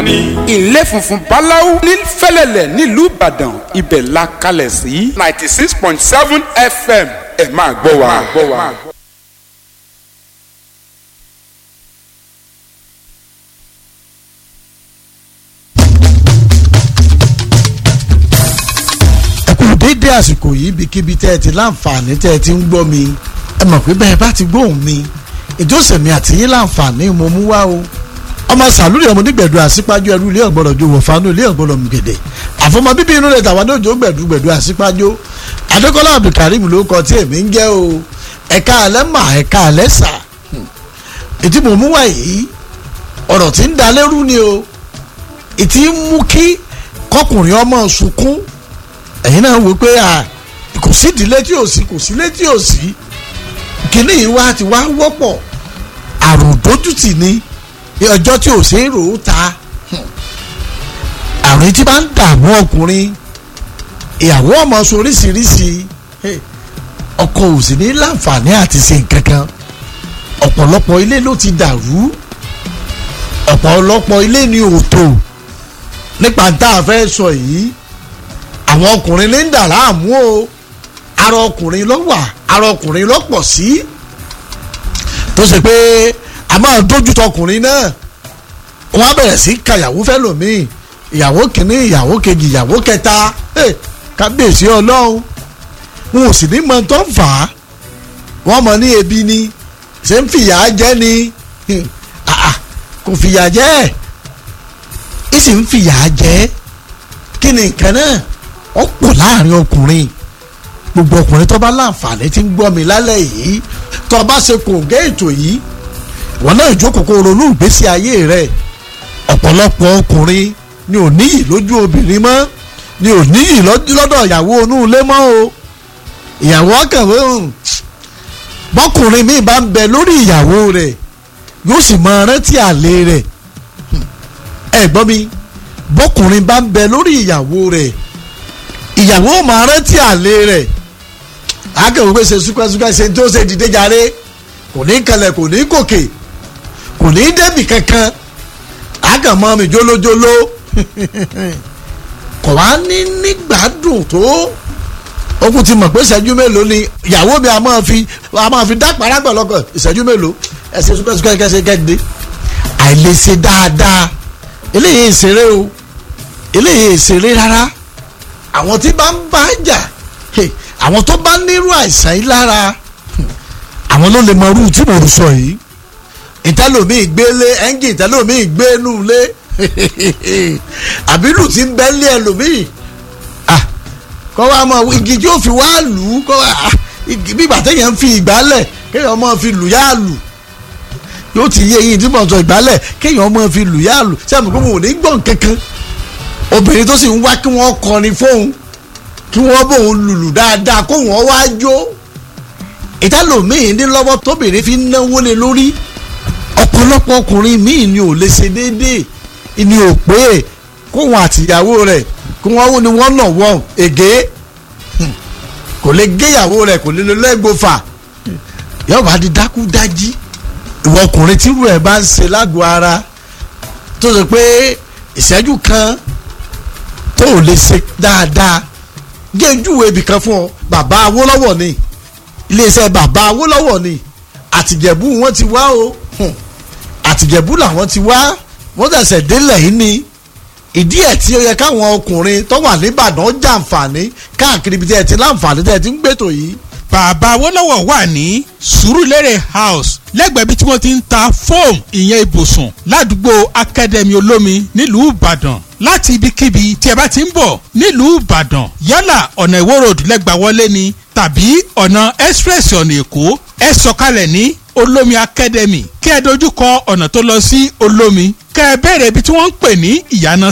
ni. ilé funfun báláú ní fẹ́lẹ́lẹ̀ nílùú ìbàdàn ibẹ̀ la kalẹ̀ sí ninety six point seven fm ẹ máa gbọ́ wa. ẹ kú dédé àsìkò yìí ibikíbi tẹ́ ẹ ti láǹfààní tẹ́ ẹ ti ń gbọ́ mi ẹ mọ̀ pé bẹ́ẹ̀ bá ti gbóhùn mi ìjọsẹ̀mí àti yín láǹfààní mo mú wá o ọmọ sàlúrì ọmọ onígbẹ̀dù àsípájú ẹrú ilé ọ̀gbọ́dọ̀ ju wọ̀fánú ilé ọ̀gbọ́dọ̀ mùgèdè àfọmọ bíbí inú rẹ̀ tàwọn ọjọ́ gbẹ̀dù gbẹ̀dù àsípájú adékọ́lá abdulkareem ló kọ tí èmi ń jẹ́ o ẹ̀ka alẹ́ mà ẹ̀ka alẹ́ sà ètí mo mú wá yìí ọ̀rọ̀ tí ń dalẹ́rú ni o ètí ń mú kí kọkùnrin ọmọ sunkún ẹ̀yin náà wò pé kò sí ìdílé tí ò sí kò sí ilé tí ò sí kíní yìí wá ti wá wọ́pọ̀ àrùn dójútì ni ọjọ́ tí ò ṣe é rò ó ta àrùn tí bá ń dààmú ọkùnrin ìyàwó ọmọ sọ oríṣiríṣi ọkọ ò sì ní láǹfààní àti ṣe nǹkan kan ọ̀pọ̀lọpọ̀ ilé ló ti dàrú ọ̀pọ̀lọpọ̀ ilé ni òtò nípa tá a fẹ́ sọ yìí àwọn ọkùnrin ní ń dà láàmú o ara ọkùnrin ló wà ara ọkùnrin ló pọ̀ sí tó ṣe pé a máa dójú tọkùnrin náà wọ́n á bẹ̀rẹ̀ sí kàyàwó fẹ́ lòmíì ìyàwó kìíní ìyàwó kejì ìyàwó kẹta kábíyèsí ọlọ́run wọn ò sì ní mọ tó ń fà á wọ́n mọ ní ebi ni ṣé ń fìyà jẹ ni kò fìyà jẹ ẹ̀ ìsì ń fìyà jẹ kí ni nǹkan náà ó pọ̀ láàrin ọkùnrin gbogbo ọkùnrin tó bá láǹfààní tí ń gbọ́ mi lálẹ́ yìí tó bá ṣe kòǹgẹ́ ètò yìí wọn náà jókòó kó ronú ìgbésí ayé rẹ̀ ọ̀pọ̀lọpọ̀ ọkùnrin ni ò níyì lójú obìnrin mọ́ ni ò níyì lọ́dọ̀ ìyàwó inú ilé mọ́ o ìyàwó akẹ̀wé bọ́kùnrin mi bá ń bẹ lórí ìyàwó rẹ̀ yóò sì máa rántí àlè rẹ̀ ẹ gbọ́ mi bọ́kùnrin bá ń bẹ lórí ìyàwó rẹ̀ ìyàwó máa rántí àlè rẹ̀ akẹ̀wé pé ṣe súkẹ́súkẹ́ ṣe tó ṣe dìde jàre kò ní kalẹ̀ kò ní gòkè kò ní débì kankan àgàmọ́ mi jólójóló kò wá ní nígbàdùn tó okùn ti mọ̀ pé ìṣẹ́jú mélòó ni ìyàwó mi a máa fi a máa fi dápàrà gbọ̀lọ́gọ̀ ìṣẹ́jú mélòó ẹsẹ̀ súkẹ́súkẹ́ kẹsẹ̀ kẹ́gbẹ́ àìlèṣe dáadáa eléyìí ìṣeré o eléyìí ìṣeré rárá àwọn tí bá ń bá jà àwọn tó bá nírú àìsàn yìí lára àwọn ló lè mọ irú tí mo sọ yìí ìtẹ́lómìí gbélé ẹ́ńgì ìtẹ́lómìí gbénú lé àbílù tí ń bẹ́ lé ẹlòmíì kọ́ wa mọ igi tí ó fi wá lù ú kọ́ wa bí ìgbàtẹ́yẹ̀ ń fi ìgbálẹ̀ kéèyàn mọ́ fi lù yá lù yóò ti yé eyín tí mo sọ ìgbálẹ̀ kéèyàn mọ́ fi lù yá lù sẹ́mi pé mo ò ní gbọ̀n kankan obìnrin tó sì ń wá kí wọ́n kọrin fóun kí wọ́n bóun lùlù dáadáa kó wọ́n wá jó ìtàlómìn ní lọ́wọ́ tóbìnrin fi náwó lé lórí ọ̀pọ̀lọpọ̀ ọkùnrin míì ni ò lè ṣe déédéé ni ò pé kóhun àtìyàwó rẹ̀ kí wọ́n wó ni wọ́n nà wọ́n ègé kò lè géyàwó rẹ̀ kò lè lọ lẹ́gbọ̀fà yóò bá di dákú dájí ìwọ ọkùnrin tírú ẹ̀ bá ń ṣe lágọ̀ọ́ ara tó ṣe pé ìṣẹ́jú kan tó ò lè ṣe dáadáa géńjúwe ibìkan fún ọ bàbá Awólọ́wọ̀ ni iléeṣẹ́ bàbá Awólọ́wọ̀ ni àtìjẹ̀bú wọn ti wá o àtìjẹ̀bú làwọn ti wá wọ́n tẹ̀sẹ̀ délẹ̀ yìí ni ìdí ẹ̀ tí ó yẹ káwọn ọkùnrin tó wà nìbàdàn jàǹfààní káàkiri ibi tí ẹ ti láǹfààní tẹ́ ẹ ti ń gbètò yìí. bàbá Awólọ́wọ̀ wà ní Sùúrùlérè house lẹ́gbẹ̀ẹ́ bí tí wọ́n ti ń ta fóòmù ìyẹn ibùsùn ládùúgbò akademi olómi nílùú Ìbàdàn láti ibikíbi tí ẹ bá ti ń bọ̀ nílùú Ìbàdàn yálà ọ̀nà Ìwó road lẹ́gbàá wọlé ni tàbí ọ̀nà express ọ̀nà Èkó ẹ sọ̀kalẹ̀ ní olómi academy kí ẹ dojú kọ ọ̀nà tó lọ sí olómi kẹ́ ẹ bẹ̀rẹ̀ ibi tí wọ́n ń pè ní ìyànà